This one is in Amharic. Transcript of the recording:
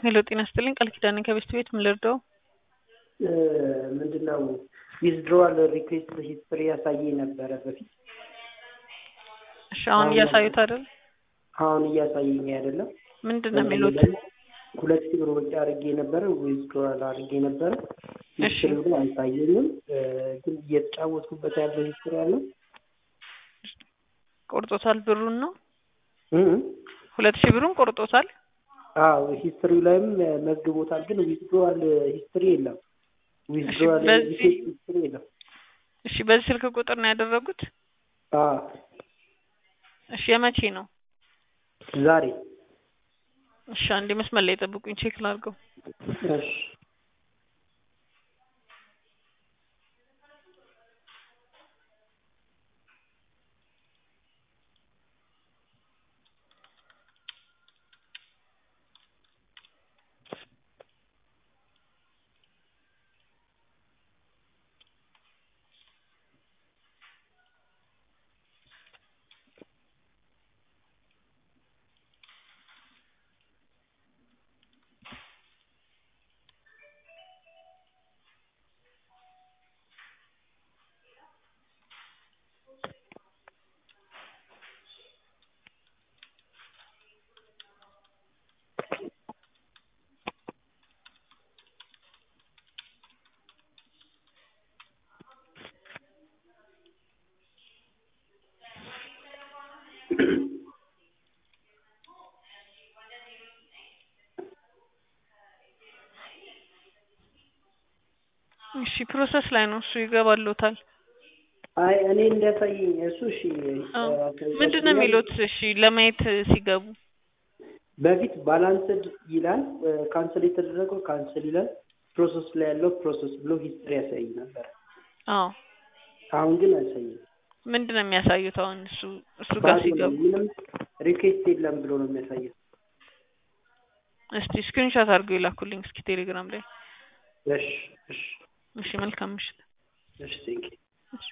ሄሎ ጤና ይስጥልኝ ቃል ኪዳኔ ከቤስት ቤት ምን ልርዳው? ምንድነው ዊዝድሮዋል ሪኩዌስት ሂስትሪ ያሳየኝ ነበረ በፊት። እሺ አሁን እያሳዩት አይደል? አሁን እያሳየኝ አይደለም። ምንድን ነው የሚሉት? ሁለት ሺህ ብር ወጪ አድርጌ ነበረ፣ ዊዝድሮዋል አድርጌ ነበረ። እሺ ሂስትሪ ግን አልታየኝም። ግን እየተጫወትኩበት ያለው ሂስትሪ አለ። ቆርጦታል ብሩን ነው እህ ሁለት ሺህ ብሩን ቆርጦታል። አዎ ሂስትሪው ላይም መዝግቦታል። ግን ዊዝድሮዋል ሂስትሪ የለም። ዊዝድሮዋል በዚህ- ሂስትሪ የለም። እሺ በዚህ ስልክ ቁጥር ነው ያደረጉት? አዎ እሺ የመቼ ነው? ዛሬ እሺ አንዴ መስመር ላይ ጠብቁኝ ቼክ ላድርገው። እሺ እሺ ፕሮሰስ ላይ ነው እሱ ይገባልዎታል። አይ እኔ እንዲያሳየኝ እሱ እሺ አዎ። እ- ምንድን ነው የሚሉት? እሺ ለማየት ሲገቡ በፊት ባላንስድ ይላል ካንስል የተደረገው ካንስል ይላል ፕሮሰስ ላይ ያለው ፕሮሰስ ብሎ ሂስትሪ ያሳይ ነበር። አዎ አሁን ግን አያሳይም። ምንድን ነው የሚያሳዩት? አሁን እሱ እሱ ጋር ባዶ ነው። ሲገቡ ምንም ሪኩዌስት የለም ብሎ ነው የሚያሳየው። እስቲ ስክሪንሾት አድርገው ይላኩልኝ እስኪ ቴሌግራም ላይ። እሺ እሺ እሺ መልካም ምሽት። እሺ ቴንኪው